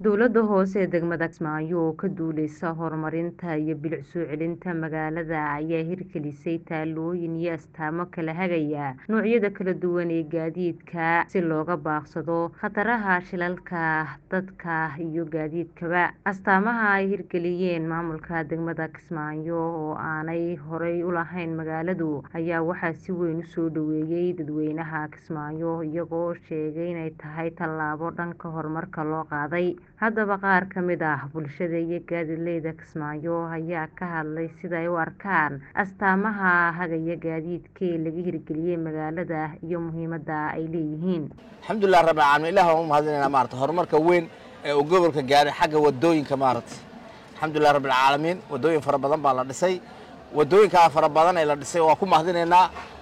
Dowladda hoose ee degmada Kismaayo oo ka duuleysa horumarinta iyo bilic soo celinta magaalada ayaa hirgelisay taallooyin iyo astaamo kala hagaya noocyada kala duwan ee gaadiidka si looga baaqsado khataraha shilalka dadka iyo gaadiidkaba. Astaamaha ay hirgeliyeen maamulka degmada Kismaayo oo aanay horey u lahayn magaaladu ayaa waxaa si weyn u soo dhoweeyay dadweynaha Kismaayo iyagoo sheegay inay tahay tallaabo dhanka horumarka loo qaaday. Haddaba qaar ka mid ah bulshada iyo gaadiidleyda Kismaayo ayaa ka hadlay sida ay u arkaan astaamaha hagaya gaadiidka ee laga hirgeliyay magaalada iyo muhiimadda ay leeyihiin. alxamdulilah rabbil caalamiin ilaah waan u mahadinaynaa maarata horumarka weyn ee uu gobolka gaaray xagga wadooyinka maarata alxamdulilah rabbil caalamiin wadooyin fara badan baa la dhisay wadooyinkaa fara badan ee la dhisay waa ku mahadinaynaa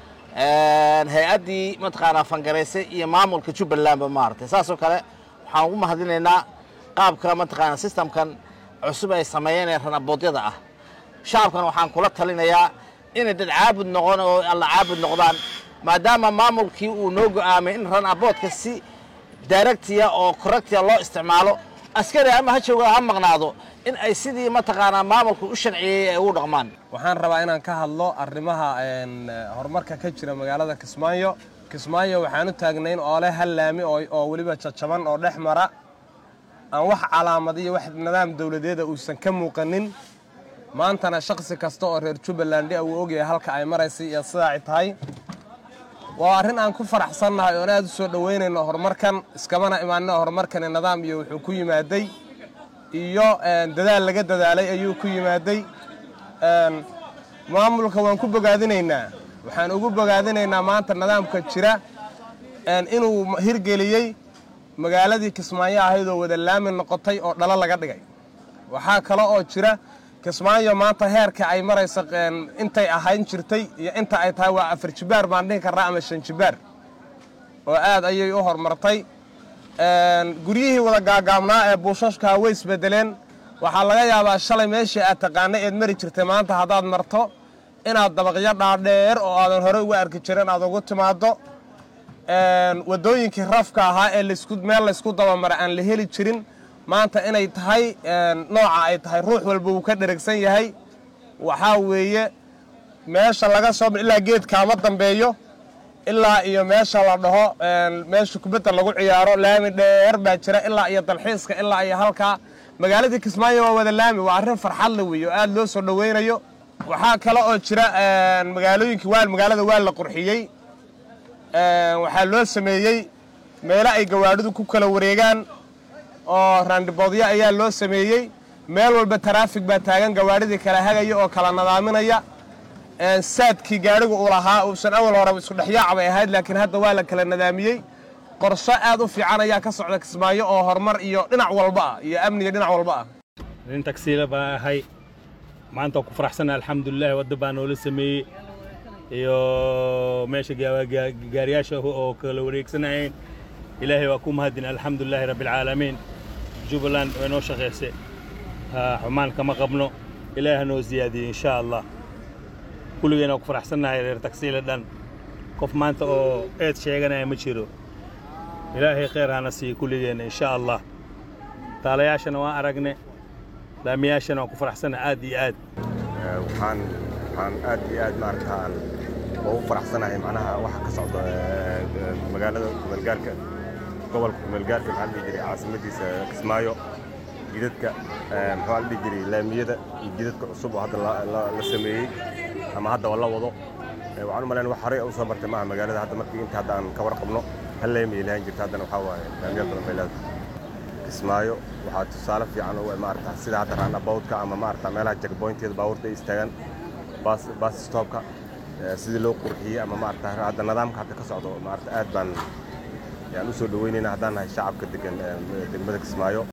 hay-addii mataqaanaa fangaraysay iyo maamulka jubbalandba maarata saasoo kale waxaan ugu mahadinaynaa qaabka mataqaanaa systemkan cusub ay sameeyeen ee ranaboodyada ah shacabkan waxaan kula talinayaa inay dad caabud noqon oo alla caabud noqdaan maadaama maamulkii uu noo go'aamay in ranaboodka si daaragtiya oo korrectiya loo isticmaalo askari ama ha jooga ha maqnaado in ay sidii mataqaanaa maamulku u sharciyeeyey ay ugu dhaqmaan waxaan rabaa inaan ka hadlo arrimaha horumarka ka jira magaalada kismaayo kismaayo waxaan u taagnayn oole hal laami oo weliba jajaban oo dhex mara aan wax calaamad iyo wax nidaam dowladeeda uusan ka muuqanin maantana shakhsi kasta oo reer jubbaland uu ogyahay halka ay maraysay iyo sidaa ay tahay waa arrin aan ku faraxsannahay oon aad u soo dhoweynayno horumarkan iskamana imaanino horumarkani nidaam iyo wuxuu ku yimaaday iyo dadaal laga dadaalay ayuu ku yimaaday maamulka waan ku bogaadinaynaa waxaan ugu bogaadinaynaa maanta nidaamka jira inuu hirgeliyey magaaladii kismaayo ahayd oo wada laami noqotay oo dhalo laga dhigay waxaa kale oo jira kismaayo maanta heerka ay marayso intay ahayn jirtay iyo inta ay tahay waa afar jibaar baan dhihi karnaa ama shan jibaar oo aad ayay u horumartay guryihii wada gaagaabnaa ee buushashkaa way isbedeleen waxaa laga yaabaa shalay meeshii aad taqaanay eed mari jirtay maanta haddaad marto inaad dabaqyo dhaadheer oo aadan horey uga arki jirin aad ugu timaaddo wadooyinkii rafka ahaa ee meel laysku dabamara aan la heli jirin maanta inay tahay nooca ay tahay ruux walba wuu ka dheragsan yahay waxaa weeye meesha laga soo ilaa geedkaama dambeeyo ilaa iyo meesha la dhaho meesha kubadda lagu ciyaaro laami dheer baa jira ilaa iyo dalxiiska ilaa iyo halkaa magaaladii kismaayo waa wada laami waa arrin farxadle weeye oo aad loo soo dhoweynayo waxaa kale oo jira magaalooyinkii waa magaalada waa la qurxiyey waxaa loo sameeyey meelo ay gawaadhidu ku kala wareegaan oo raandiboodyo ayaa loo sameeyey meel walba taraafig baa taagan gawaadhidii kala hagaya oo kala nadaaminaya saadkii gaadhigu uu lahaa uusan awal hore iskudhexyaac bay ahayd laakiin hadda waa la kala nadaamiyey qorsho aad u fiican ayaa ka socda kismaayo oo horumar iyo dhinac walba ah iyo amniga dhinac walba ah nin tagsiila baa ahay maanta waa ku faraxsana alxamdulilahi wadda baa noola sameeyey iyo meesha gaariyaasha oo kala wareegsanayeen ilaahay waa ku mahadin alxamdulilaahi rabbialcaalamiin jubbaland way noo shaqaysay xumaan kama qabno ilaahi ha noo siyaadiyo insha allah kulligeen waa ku faraxsannahay reer tagsiila dhan qof maanta oo eed sheeganaya ma jiro ilaahay khayr hana siiyo kulligeenna insha allah taalayaashana waan aragne laamiyaashana waan ku faraxsannahay aad iyo aad waxaan aad iyo aad maaragtaan ugu faraxsanahay macnaha waxa ka socda magaalada kumeelgaarka gobolka kumeelgaarka maxaa la dhihi jiray caasimadiisa kismaayo jidadka maxaa la dhihi jiray laamiyada iyo jidadka cusub oo hadda la sameeyey ama hadda oo la wado waxaan u malayn wax horey u soo martay maaha magaalada hadda markii inta hadda aan ka warqabno hal laami ay lahaan jirta haddana waxaa waaye laamiyo badan bay leedahay kismaayo waxaa tusaale fiican oo maarata sida hadda ranabowdka ama maarata meelaha jagboynteeda baabuurta ay istaagaan baas stoobka sidii loo qurxiyey ama maarata hadda nidaamka hadda ka socdo maarata aad baan yaan u soo dhoweynaynaa haddaan nahay shacabka degan degmada kismaayo